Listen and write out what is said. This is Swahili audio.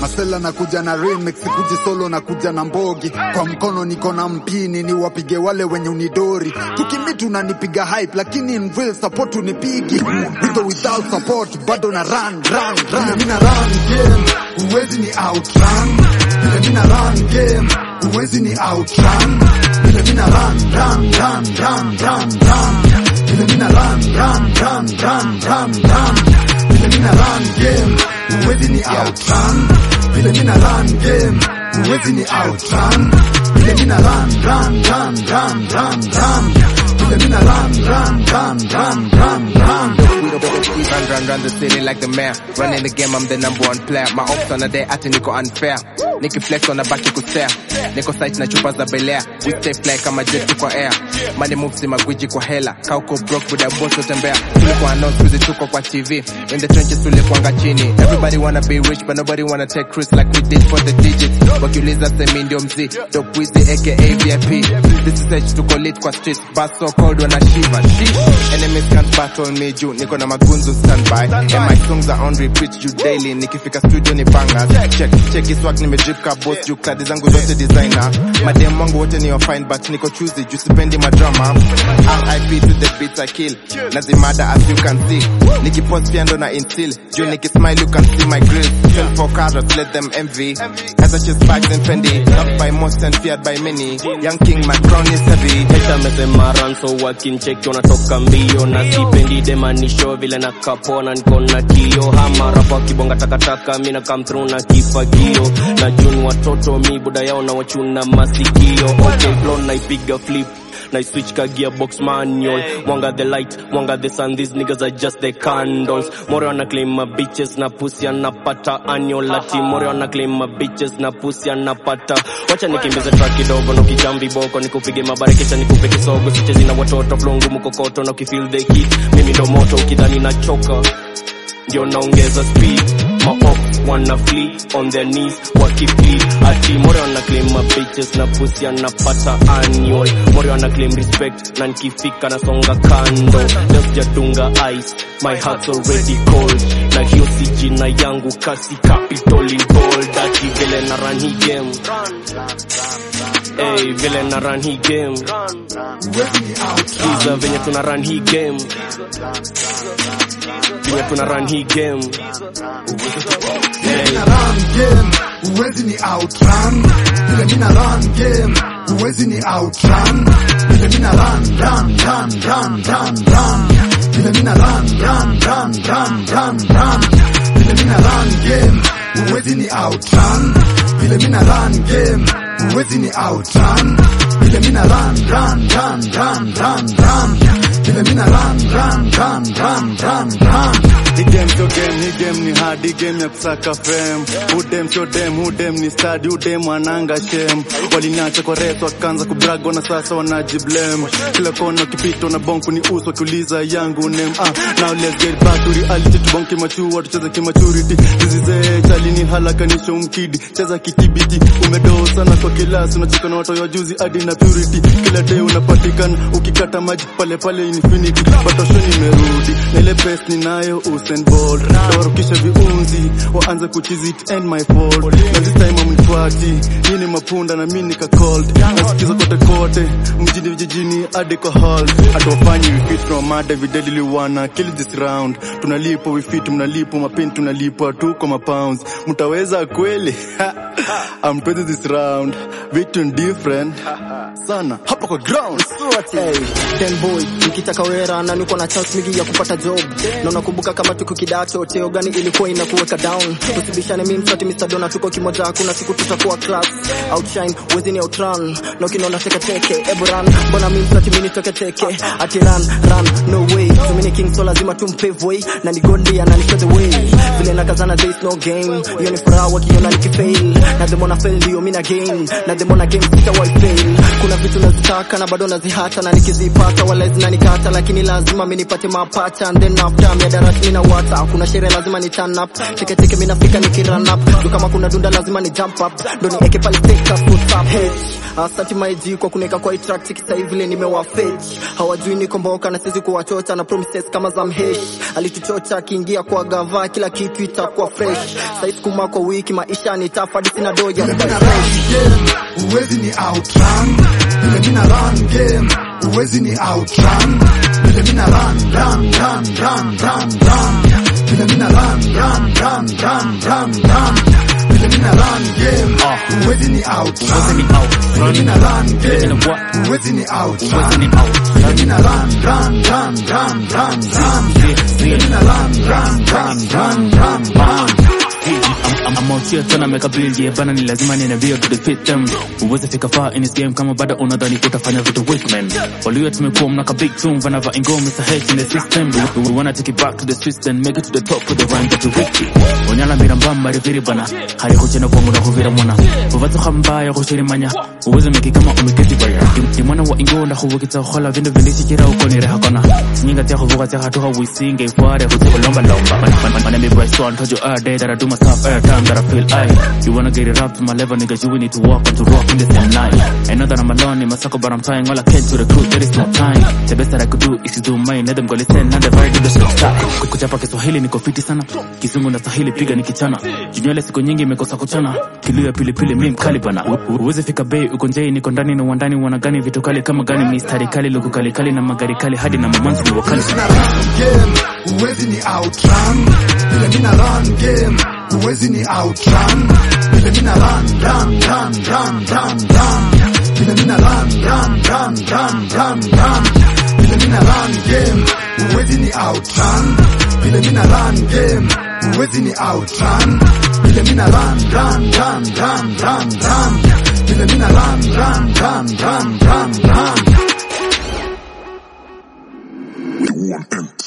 masela nakuja na remix kuji solo nakuja na mbogi kwa mkono niko na mpini ni wapige wale wenye unidori tukimitu unanipiga hype lakini in real support unipigi with or without support bado na run run run mina run game uwezi ni outrun vile mina run game uwezi ni outrun vile mina run run run run run run vile mina run run run run run run vile mina run game uwezi ni outrun vile mina run game uwezi ni outrun vile mina run run run run run run vile mina run run run run run run Run, run, run the city like the mayor. Running the game, I'm the number one player. My ops on the day, ati niko unfair. Niki flex on the back, iku stare. Niko sight na chupa za belea. We stay fly kama jet tuko air. Money moves si magwiji kwa hela. Kauko broke with a boss utembea. Tulikuwa announce kuzi tuko kwa TV. In the trenches tulikuanga chini. Everybody wanna be rich, but nobody wanna take risks like we did for the digits. Wakiuliza semi ndio mzi. Dope Wizzy aka VIP. This is H tuko lit kwa streets. Bass so cold when I shiver. Sheesh. Enemies can't battle me juu. Niko na magunzu standby. And my songs are on repeat juu daily. Nikifika studio ni bangers. Check, check his swag nimedrip ka boss juu kladi zangu zote designer. Madem wangu wote ni wa fine but niko choosy juu sipendi madrama. RIP to the beats I kill. Nazimada as you can see. Nikipost pia ndo na instill. Juu nikismile you can see my grill. Sell for carrots, let them envy. As I chase bags and Fendi. Loved by most and feared by many. Young king, my crown is heavy. Heta amesema run so wakincheki wanatoka mbio na sipendi demanisho vile na kapona niko na kio hama rapa kibonga takataka mina come through na kifagio na juni watoto mi buda yao na wachuna masikio okay flow naipiga flip na switch ka gearbox manual mwanga the light mwanga the sun these niggas are just the candles more wana claim my bitches na pussy anapata annual ati more wana claim my bitches na pussy anapata wacha nikimbize track kidogo na ukijambi boko nikupige mabare kisha nikupe kisogo sichezi na watoto flow ngumu kokoto na ukifeel the heat mimi ndo moto ukidhani nachoka ndio naongeza speed maop wana flee on their knees wakiflee ati more wana claim my bitches na pussy anapata annual more wana claim respect na nikifika nasonga kando just jadunga ice my heart's already cold na hiyo si jina yangu kasi capital in bold ati vile na run hii game Hey, vile na run hii game uwezi ni outrun Kiza venye tuna run hii game venye tuna run hii game Vile mina run game, uwezi ni outrun. Vile mina run game, uwezi ni outrun. Vile mina run, run, run, run, run, run. Vile mina run, run, run, run, run, run. Vile mina run game, uwezi ni outrun. Vile mina run game, uwezi ni outrun. Vile mina run, run, run, run, run, run. Vile mina run, run, run, run, run, run. Hii game sio game, hii game ni hard, hii game ya kusaka fame. Udem sio dem, udem ni study, udem wananga shem. Waliniacha kwa reto wakaanza kubrag na sasa wanajiblame. Kila kona ukipita na bonku ni uso wakiuliza yangu name. Ah, now let's get back to reality, tubonke machua, tucheze kimaturity. This is it, alini halakanisha umkidi, cheza kitibiti. Umedoa sana kwa kilasi, unacheka na watu wa juzi hadi na purity. Kila day unapatikana ukikata maji pale pale infinity. Batosho nimerudi, na ile pesa ninayo Usain Bolt. Tawarukisha viunzi, waanze kuchizi it and my fault. Na this time amnifuati, hii ni mapunda na mimi nika cold. Nasikiza kote kote, mjini vijijini hadi kwa hall. Hatuwafanyi we fit from mada we deadly wanna kill this round. Tunalipo we fit, mnalipo mapeni tunalipo tu kwa mapounds. Mtaweza kweli? I'm twenty this round. Vitu ni different sana hapa kwa ground. Hey, ten boy nikitaka wera na niko na chance mingi ya kupata job na unakumbuka kama tuko kidato teo gani ilikuwa inakuweka down usibishane mimi msati Mr. Dona tuko kimoja hakuna siku tutakuwa class outshine wezi ni outrun na ukiniona teke teke ebu run mbona mimi msati mimi nitoke teke ati run run no way so mini king so lazima tumpave way na ni godly and show the way vile nakazana there is no game hiyo ni furaha wakiona nikifail na the more na fail ndio mina gain na the more na game sitawahi fail kuna vitu nazitaka na bado nazihata na nikizipata wala zinanikata lakini lazima mi nipate mapacha and then after miadarati mina wata kuna sherehe lazima ni turn up cheke cheke mi nafika nikirun up ndo kama kuna dunda lazima ni jump up ndo nieke pale take up what's up hey asante maiji kwa kuneka kwa hii track cheki sasa hivi vile nimewafetch hawajui niko mboka na sisi kuwachocha na promises kama za mhesh alituchocha akiingia kwa gava kila kitu itakuwa fresh sasa sukuma kwa wiki maisha ni tough hadi sina doja Vile mina run game, uwezi ni outrun. Vile mina run game, uwezi ni outrun. Vile mina run, run, run, run, run, run. Vile mina run, run, run, run, run, run. Vile mina run game, uwezi ni outrun. Vile mina run game, uwezi ni outrun. Vile mina run, run, run, run, run, run. Vile mina run, run, run, run, run, run. I'm, I'm out here tryna make a bill yeah bana ni lazima nina vio to defeat them uweze fika far in this game kama bado unadhani utafanya vitu weak man walio tumekuwa mnaka big tune vanava ingo Mr. H in the system we, we wanna take it back to the streets and make it to the top with the rhyme that you wiki onyala mbira mbamba riviri bana hari kuchena kwa muda huvira mwana uvatso khambaya kushirimanya uweze meki kama umeketi baya Ndi mwana wa ingo nda huvukitsa khola vindu vindishikira ukonire hakona sinyinga tya huvuka tya hatuha wisinge ifware kutse kulomba lomba Mana me boy so told you all day that I do myself every time that I feel I You wanna get it up to my level nigga you need to walk and to rock in the same line I know that I'm alone in my circle but I'm trying all I can to recruit there is no time The best that I could do is to do mine let them go listen and the very do the shit stop Kuchapa Kiswahili niko fiti sana Kizungu na Swahili piga nikichana Jinywele siku nyingi imekosa kuchana Kilio ya pilipili mi mkali bana U- u- Uweze fika bei uko njei niko ndani na uwandani wanagani vitu kali kama gani mistari kali luku kali kali na magari kali hadi na mamanzi ni wakali mina run game, uwezi ni outrun. Vile mina run game, uwezi ni outrun. Vile mina run, run, run, run, run, run. Vile mina run, run, run, run, run, run. Vile mina run game, uwezi ni outrun. Vile mina run game, uwezi ni outrun. Vile mina run, run, run, run, run, run. Vile mina run, run, run, run, run, run. We want empty.